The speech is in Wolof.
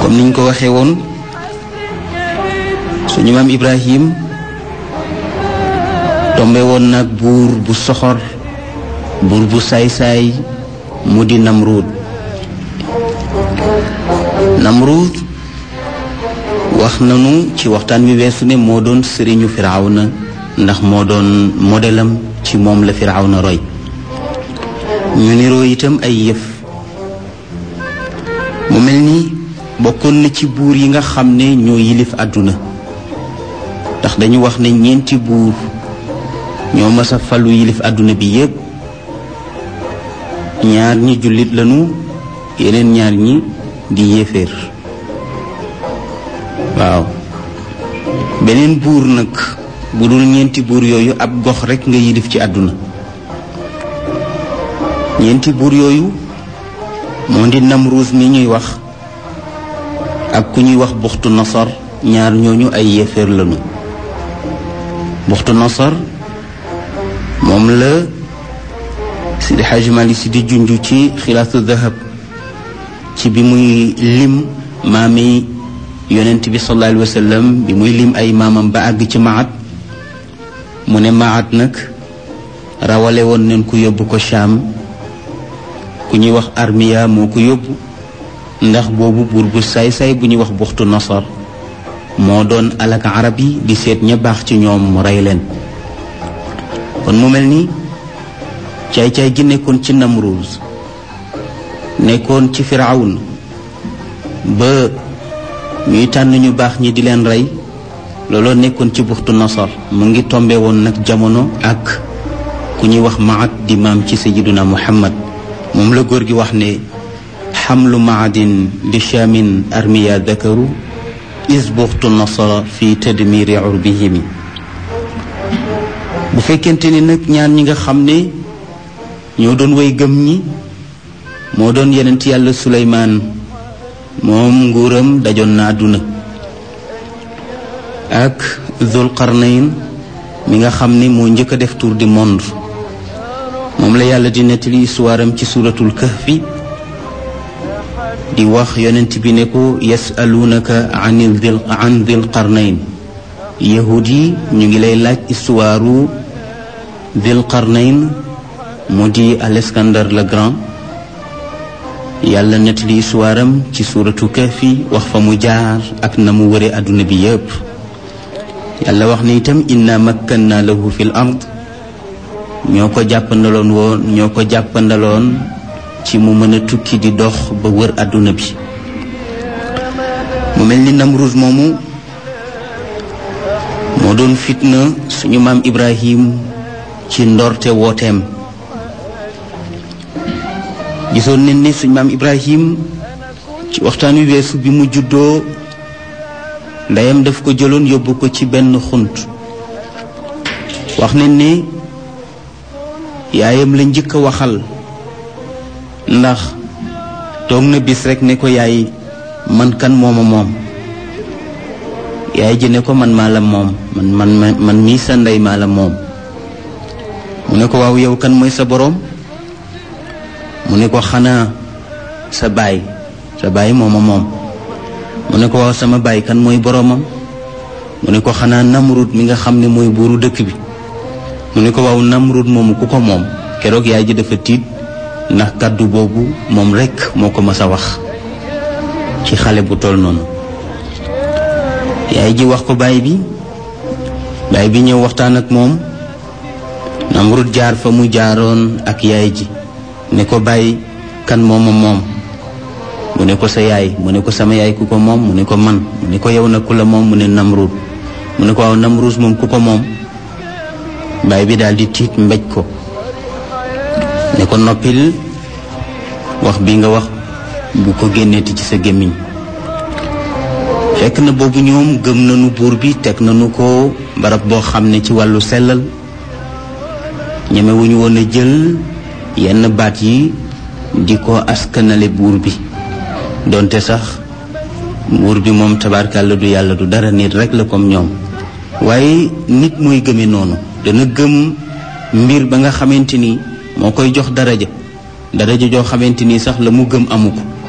comme niñ ko waxee woon suñu maam Ibrahim tombe woon nag buur bu soxor buur bu saay-saay mu di Namruud Namruud wax nanu ci waxtaan wi weesu ne moo doon sëriñu Firawna ndax moo doon modelam ci moom la Firawna roy ñu niroo itam ay yëf mu mel ni bokkoon na ci buur yi nga xam ne ñoo yilif àdduna ndax dañu wax ne ñeenti buur ñoo mës a falu yilif àdduna bi yépp ñaar ñi jullit lañu yeneen ñaar ñi di yéeféer waaw beneen buur nag bu dul ñeenti buur yooyu ab gox rekk nga yilif ci àdduna ñeenti buur yooyu moo di Namruus mi ñuy wax ak ku ñuy wax buxtu nasar ñaar ñooñu ay yéeféer lañu buxtu nasar moom la Sidi Xaaji Malik Si di junj ci xilaatu dahab ci bi muy lim maami yonent bi sallallahu alayhi wa sallam bi muy lim ay maamam ba àgg ci maat mu ne maat nag rawale woon nañ ko yóbbu ko Shaam ku ñuy wax armiya moo ko yóbbu ndax boobu buur bu saay-saay bu ñuy wax buxtu nasar moo doon alak arab yi di seet ña baax ci ñoom mu rey leen kon mu mel ni caay-caay gi nekkoon ci Namruuz nekkoon ci Firawun ba ñuy tànn ñu baax ñi di leen rey looloo nekkoon ci buxtu nasar mu ngi tombe woon nag jamono ak ku ñuy wax maat di maam ci sayyiduna Muhammad moom la góor gi wax ne xamlu maadin li shaamin armiya dakaru is buxtu nasara fi tadmiri urbihimi bu fekkente ni nag ñaan ñi nga xam ne ñoo doon way gëm ñi moo doon yenent yàlla suleymaan moom nguuram dajoon na àdduna ak zul qarnayn mi nga xam ne moo njëkk a def tour du monde moom la yàlla di nettali histoire am ci suratul kahfi di wax yonent bi ne ko yasalunaka anil dil an dil qarnayn yahud yi ñu ngi lay laaj histoire dil qarnayn mu di Alexandre le Grand yàlla nettali histoire am ci suratu kahfi wax fa mu jaar ak na mu wëre àdduna bi yépp yàlla wax ne itam inna makkanna lahu fil ard ñoo ko jàppandaloon woon ñoo ko jàppandaloon ci mu mën a tukki di dox ba wër àdduna bi mu mel ni Namruuz moomu moo doon fitna suñu maam Ibrahim ci ndorte wooteem gisoon nañ ne suñu maam Ibrahim ci waxtaan wi weesu bi mu juddoo ndeyam daf ko jëloon yóbbu ko ci benn xunt wax nañ ne yaayam la njëkk a waxal ndax toog na bis rekk ne ko yaay man kan mooma moom yaay ji ne ko man maa la moom man man man mii sa ndey maa la moom mu ne ko waaw yow kan mooy sa boroom mu ne ko xanaa sa baay sa baay mooma moom mu ne ko waaw sama baay kan mooy boroomam mu ne ko xanaa Namrud mi nga xam ne mooy buuru dëkk bi mu ne ko waaw Namrud moomu ku ko moom keroog yaay ji dafa tiit ndax kàddu boobu moom rekk moo ko mas a wax ci xale bu toll noonu yaay ji wax ko baay bi baay bi ñëw waxtaan ak moom Namrud jaar fa mu jaaroon ak yaay ji ne ko bàyyi kan mooma moom mu ne ko sa yaay mu ne ko sama yaay ku ko moom mu ne ko man mu ne ko yow na ku la moom mu ne Namrud mu ne ko waaw Namrud moom ku ko moom baay bi daal di tiit mbéj ko ne ko noppil wax bi nga wax bu ko génneeti ci sa gémmiñ fekk na boobu ñoom gëm nañu buur bi teg nañu ko barab boo xam ne ci wàllu sellal ñemewuñu woon a jël yenn baat yi di ko askanale buur bi donte sax buur bi moom tabaarkàlla du yàlla du dara nit rek la comme ñoom waaye nit mooy gëme noonu dana gëm mbir ba nga xamante ni moo koy jox daraja daraja joo xamante ni sax la mu gëm amu ko